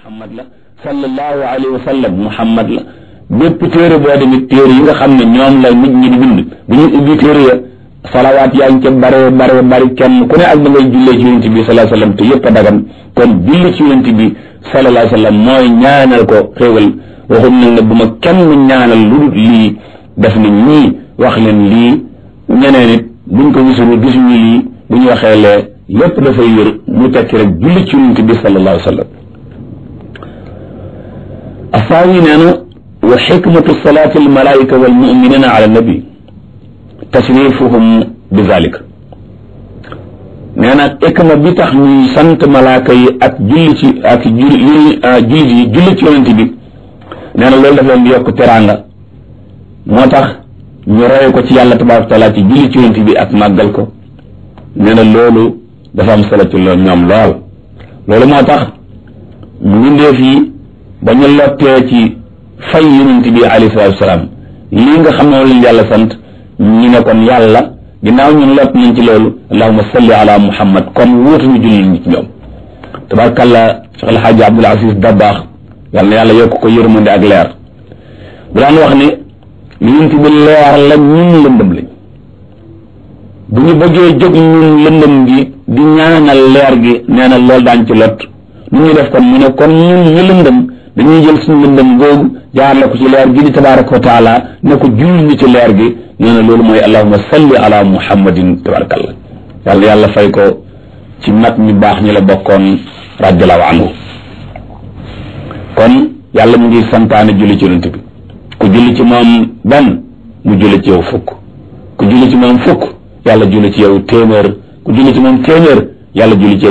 muhammad la sallallahu alayhi wa sallam muhammad la bépp téere boo demit téere yi nga xam ne ñoom la nit ñi di bind bu ñu ubbi téere ya salawaat yaa ngi ca bare bare bari kenn ku ne ak da ngay jullee ci yonent bi sallallahu alayhi wa sallam te yëpp a dagan kon julli ci yonent bi sallallahu alayhi wa sallam mooy ñaanal ko xéewal waxum nag ne bu ma kenn ñaanal lu dul lii def na ñii wax leen lii ñeneen it buñ ko gisul gisuñu lii bu ñu waxee lee lépp dafay wér mu tekki rek julli ci yonent bi sallallahu alayhi wa sallam asaawi nee na wa xikmatu salaati almalaika walmuminina ala nabi tasrifuhum bi zalik nee na xikma bi tax ñuy sant malaaka yi ak julli ci ak julli julli yi julli ci yonent bi nee na loolu daf leen di yokk teraanga moo tax ñu roye ko ci yàlla tabaraka taala ci julli ci yonent bi ak màggal ko nee na loolu dafa am solo ci loolu ñoom lool loolu moo tax mbindeef yi ba ñu lottee ci fay yonent bi alayhi salaatu wasalaam lii nga xam ne lañ yàlla sant ñu ne kon yàlla ginnaaw ñun lot nañ ci loolu allahuma salli ala muhammad kon wuutuñu julli ñi ci ñoom tabarkàlla Cheikh El Hadj Abdoul Aziz Dabaax yàlla na yàlla yokk ko yërmande ak leer bu daan wax ne yonent bi leer la ñun lëndëm lañ bu ñu bëggee jóg ñun lëndëm gi di ñaanal leer gi nee na loolu daañ ci lot nu ñuy def kon mu ne kon ñun ñu lëndëm dañuy jël suñu lëndëm googu jaarale ko ci leer gi di tabaraka wa taala ne ko julli ñi ci leer gi nee na loolu mooy allahuma salli ala muhammadin tabarakallah yàlla yàlla fay ko ci mag ñu baax ñi la bokkoon radiallahu anhu kon yàlla mu ngi santaane julli ci yonent bi ku julli ci moom benn mu julli ci yow fukk ku julli ci moom fukk yàlla julli ci yow téeméer ku julli ci moom téeméer yàlla julli ci yow